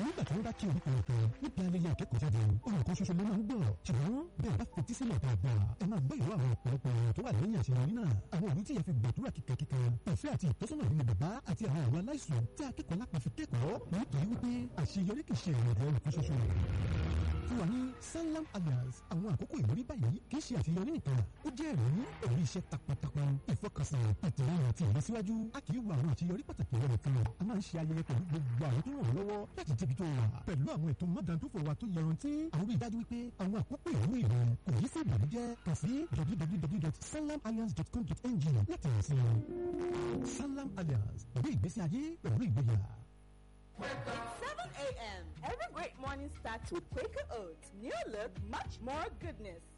nígbà tí wọ́n bá kí orúkọ nìkan níbi ayẹyẹ ìkẹ́kọ̀ọ́ jáde ohun kan ṣoṣo ló máa ń gbọ́ ṣùgbọ́n bẹ́ẹ̀ bá fetí sílẹ̀ dáadáa ẹ máa gbọ́ ìwà àwọn ọ̀pọ̀lọpọ̀ èèyàn tó wà lẹ́yìn àṣeyọrí náà àwọn òbí tí yẹn fi gbàdúrà kíkankíkan ìfẹ́ àti ìtọ́sọ́nà nínú bàbá àti àwọn àwọn aláìsàn tí akẹ́kọ̀ọ́ lápá fi kẹ́kọ̀ọ́ nítorí wípé àṣeyọrí kì í ṣe ìrìnàjò ẹnìkan ṣoṣo fún wa ní sanlam alliance àwọn àkókò ìwúrí báyìí kì í ṣe àṣeyọrí nìkan ó jẹ́ ẹ̀rí ẹ̀rí iṣẹ́ takuntakun ìfọkànsìn ìtẹ̀lẹ́yìn àti ìlọsíwájú a kì í wo àwọn àṣeyọrí pàtàkì rẹ̀ nìkan a máa ń ṣe ayẹyẹ pẹ̀lú gbogbo àwọn tó ràn wọ́n lọ́wọ́ láti débi tó wà pẹ̀lú àwọn ètò mọ́dàntúfò wa tó yọrantí àwọn rí i dájú wípé àwọn àkókò ìwúrí rẹ̀ kò yí sí ìbànújẹ́ kàn sí www.sanlamalliance.com.ng láti rìn sí i sanlam alliance pẹ̀lú ìgbésí ayé pẹ̀lú ìgboyà. 7 a.m. Every great morning starts with Quaker Oats. New look, much more goodness.